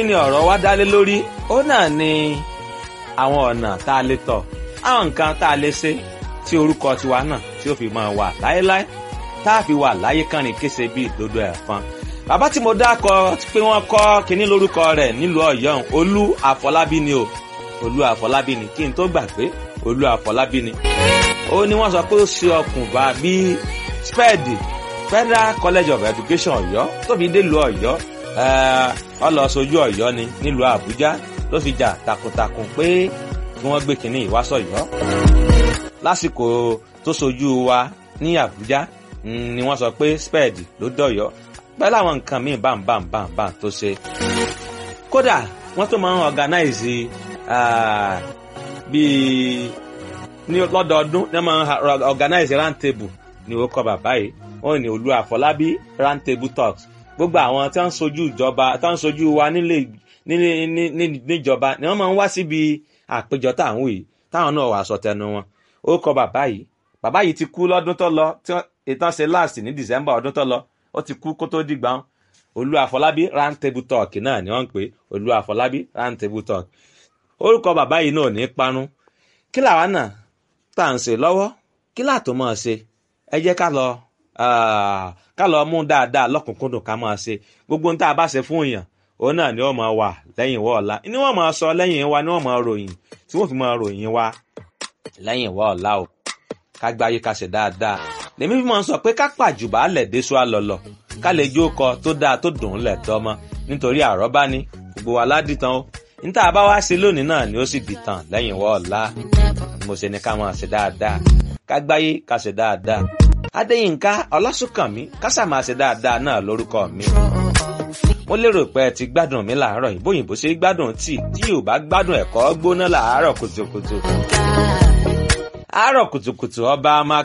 kí ni ọ̀rọ̀ wa dálé lórí ó náà ni àwọn ọ̀nà tá a lè tọ̀ àwọn nǹkan tá a lè ṣe tí orúkọ tiwa náà tí ó fi máa wà láéláé tá a fi wà láyé kánrin kése bíi ìdodo ẹ̀fọn bàbá tí mo dákọ pé wọ́n kọ́ kínní lórúkọ rẹ̀ nílùú ọ̀yọ́ olú àfọlábí ni o olú àfọlábí ni kí n tó gbà pé olú àfọlábí ni ó ní wọ́n sọ pé ó ṣe ọkùnbà bíi spẹ́ẹ̀dì federal college of education ọ̀yọ́ tó fi dé lu ọ̀yọ́ ọlọ sojú ọ̀yọ́ ni nílùú àbújá ló fi jà takuntakun pé kí wọ́n gbé kínní ìwásọ̀yọ́ lásìkò tó sojú wa ní àbújá ni wọ́n sọ pé spẹ́ẹ̀dì ló dọ̀yọ́ pẹ̀lú àwọn nǹkan míì bámbámbámbá tó ṣe. kódà wọ́n tó máa ń organize bíi ní lọ́dọọdún ní wọ́n máa ń organize round table ní ó kọ bàbá yìí wọ́n ní olú àfọlábí round table talks gbogbo àwọn tí wọ́n ń sojú ìjọba tí wọ́n ń sojú wa nílé níjọba ni wọ́n máa ń wá síbi àpéjọ táwọn yìí táwọn náà wà sọ tẹnu wọn ó kọ bàbá yìí bàbá yìí ti kú lọ́dún tó lọ tí ìtàn ṣe last ní december ọdún tó lọ ó ti kú kó tó dìgbà wọn olú àfọlábí round table talk náà ni wọ́n ń pè olú àfọlábí round table talk orúkọ bàbá yìí náà ní parun kí làwa náà tá à ń ṣe lọ́wọ́ kí láàtò máa ṣe ẹ jẹ́ ká lọ ká lọ mú dáadáa lọ́kùnkúndùn ká máa ṣe gbogbo ohun tá a bá ṣe fún èèyàn òun náà ni wọ́n máa wà lẹ́yìn wọ́ ọ̀la ni wọ́n máa sọ lẹ́yìn wa ni wọ́n máa ròyìn tí wọ́n fi máa ròyìn wa lẹ́yìn wọ́ ọ̀la o ká gbáyé ká ṣe dáadáa lèmi fi máa ń sọ pé ká pàjùbà lẹ̀ déṣu àlọ́lọ̀ ká lè jó kọ tó dáa tó dùn ún lẹ̀ tọ́mọ nítorí àrọ́bá ni gbogbo wa ládìtàn o níta bá wá sí lónìí náà ni ó sì dìtàn lẹ́yìn wọ́ ọ̀la mo ṣe ni ká máa ṣe dáadáa ká gbáyé ká ṣe dáadáa adéyínká ọlásùnkànmí kásà máa ṣe dáadáa náà lórúkọ mi mo lérò pé ẹ ti gbádùn mi làárọ̀ yìí bóyìnbó ṣe gbádùn tíì tí yóò bá gbádùn ẹ̀kọ́ gbóná làárọ̀ kùtùkùtù àárọ̀ kùtùkùtù ọba máa